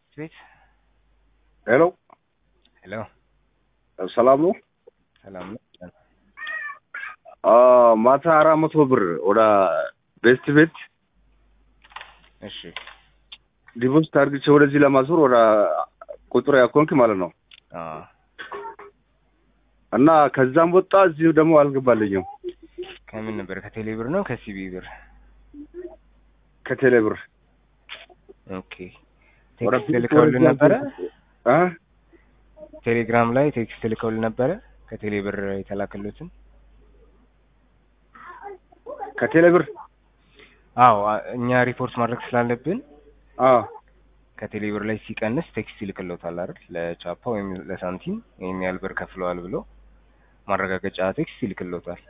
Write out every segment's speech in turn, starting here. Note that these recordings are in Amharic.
ቤት ሄሎ ሄሎ፣ ሰላም ነው? ሰላም ነው? ማታ አራት መቶ ብር ወደ ቤስት ቤት እሺ፣ ዲፖዚት አድርግቼ ወደዚህ ለማዞር ወደ ቁጥር ያኮንክ ማለት ነው። አዎ፣ እና ከዛም ወጣ እዚህ ደግሞ አልገባልኝም ከምን ነበር? ከቴሌ ብር ነው ከሲቢ ብር? ከቴሌ ብር ኦኬ። ቴክስት ልከውልን ነበረ? እ ቴሌግራም ላይ ቴክስት ልከውልን ነበረ ከቴሌ ብር የተላከሉትን? ከቴሌ ብር አዎ፣ አ- እኛ ሪፖርት ማድረግ ስላለብን አዎ ከቴሌ ብር ላይ ሲቀንስ ቴክስት ይልክልዎታል አይደል? ለቻፓ ወይም ለሳንቲም ይሄን ያህል ብር ከፍለዋል ብሎ ማረጋገጫ ቴክስት ይልክልዎታል።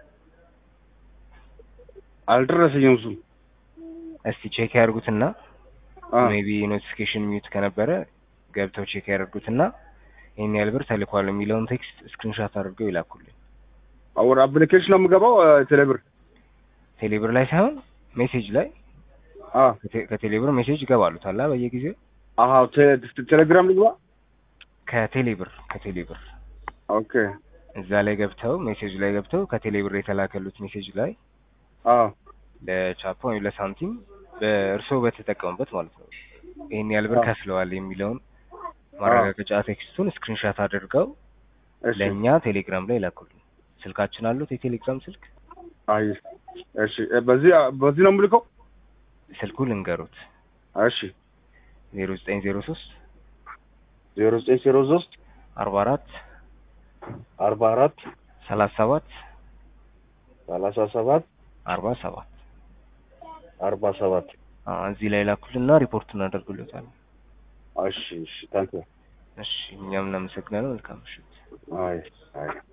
አልደረሰኝም እሱ እስቲ ቼክ ያድርጉትና አ ሜቢ ኖቲፊኬሽን ሚዩት ከነበረ ገብተው ቼክ ያደርጉትና ይሄን ያህል ብር ተልኳል የሚለውን ቴክስት ስክሪንሾት አድርገው ይላኩልኝ። ወደ አፕሊኬሽን ነው የምገባው ቴሌ ብር ቴሌ ብር ላይ ሳይሆን ሜሴጅ ላይ አ ከቴ- ከቴሌ ብር ሜሴጅ ይገባሉታል በየጊዜው አሃ ቴ- ቴሌግራም ልግባ ከቴሌ ብር ከቴሌ ብር ኦኬ እዛ ላይ ገብተው ሜሴጅ ላይ ገብተው ከቴሌ ብር የተላከሉት ሜሴጅ ላይ አ ለቻፓ ወይም ለሳንቲም በእርስዎ በተጠቀሙበት ማለት ነው ይሄን ያህል ብር አዎ። ከፍለዋል የሚለውን ማረጋገጫ ቴክስቱን ስክሪንሻት አድርገው እሺ ለእኛ ቴሌግራም ላይ ላኩልን። ስልካችን አሉት የቴሌግራም ስልክ አይ እሺ እ በዚህ በዚህ ነው የምልከው ስልኩ ልንገሩት እሺ ዜሮ ዘጠኝ ዜሮ ሶስት ዜሮ ዘጠኝ ዜሮ ሶስት አርባ አራት አርባ አራት ሰላሳ ሰባት ሰላሳ ሰባት አርባ ሰባት አርባ ሰባት እዚህ ላይ ላኩልና ሪፖርት እናደርግሎታለን። እሺ እሺ ታንክ እሺ እኛም እናመሰግናለን። መልካም ምሽት። አይ አይ